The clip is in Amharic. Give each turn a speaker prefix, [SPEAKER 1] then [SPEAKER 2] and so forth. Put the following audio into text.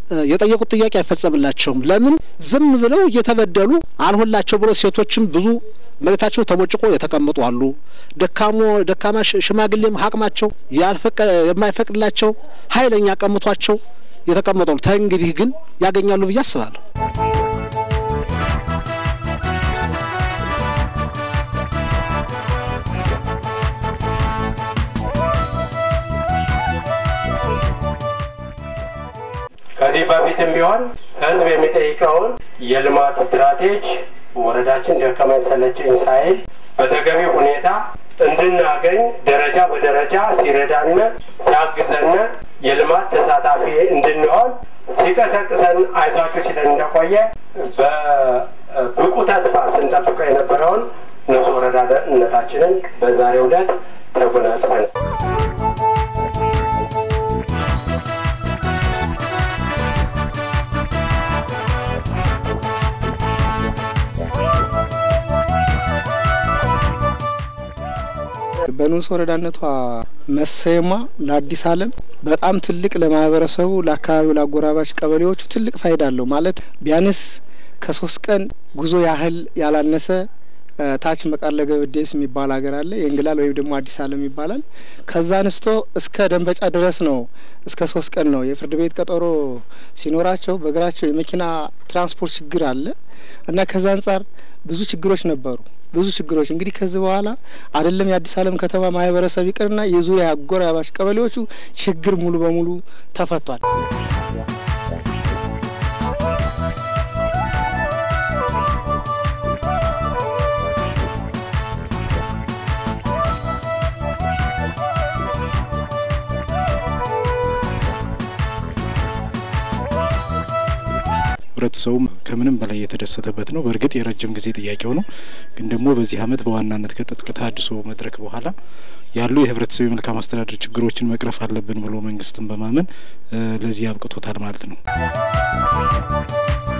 [SPEAKER 1] የጠየቁት ጥያቄ አይፈጸምላቸውም። ለምን ዝም ብለው እየተበደሉ አልሆላቸው ብሎ ሴቶችም ብዙ መሬታቸው ተቦጭቆ የተቀመጡ አሉ። ደካሞ ደካማ ሽማግሌም አቅማቸው የማይፈቅድላቸው ኃይለኛ ቀምቷቸው የተቀመጡ አሉ። ተእንግዲህ ግን ያገኛሉ ብዬ አስባለሁ።
[SPEAKER 2] ከዚህ በፊትም ቢሆን ህዝብ የሚጠይቀውን የልማት ስትራቴጂ ወረዳችን ደከመኝ ሰለቸኝ ሳይል በተገቢ ሁኔታ እንድናገኝ ደረጃ በደረጃ ሲረዳን ሲያግዘን የልማት ተሳታፊ እንድንሆን ሲቀሰቅሰን አይዟችሁ ሲለን እንደቆየ በብቁ ተስፋ ስንጠብቀው የነበረውን ንጹህ ወረዳነታችንን በዛሬው ዕለት ተጎናጽፈን
[SPEAKER 3] በንዑስ ወረዳነቷ መሰየሟ ለአዲስ ዓለም በጣም ትልቅ ለማህበረሰቡ፣ ለአካባቢው፣ ለአጎራባች ቀበሌዎቹ ትልቅ ፋይዳ አለው። ማለት ቢያንስ ከሶስት ቀን ጉዞ ያህል ያላነሰ ታች መቃለ ገበዴስ የሚባል ሀገር አለ። የእንግላል ወይም ደግሞ አዲስ ዓለም ይባላል። ከዛ አንስቶ እስከ ደንበጫ ድረስ ነው። እስከ ሶስት ቀን ነው። የፍርድ ቤት ቀጠሮ ሲኖራቸው በእግራቸው የመኪና ትራንስፖርት ችግር አለ እና ከዛ አንጻር ብዙ ችግሮች ነበሩ። ብዙ ችግሮች እንግዲህ ከዚህ በኋላ አይደለም የአዲስ ዓለም ከተማ ማህበረሰብ ይቅርና የዙሪያ አጎራባች ቀበሌዎቹ ችግር ሙሉ በሙሉ ተፈቷል።
[SPEAKER 4] ህብረተሰቡም ከምንም በላይ የተደሰተበት ነው። በእርግጥ የረጅም ጊዜ ጥያቄው ነው። ግን ደግሞ በዚህ አመት በዋናነት ከትጥቅ ተሃድሶ መድረክ በኋላ ያሉ የህብረተሰብ የመልካም አስተዳደር ችግሮችን መቅረፍ አለብን ብሎ መንግስትን በማመን ለዚህ አብቅቶታል ማለት ነው።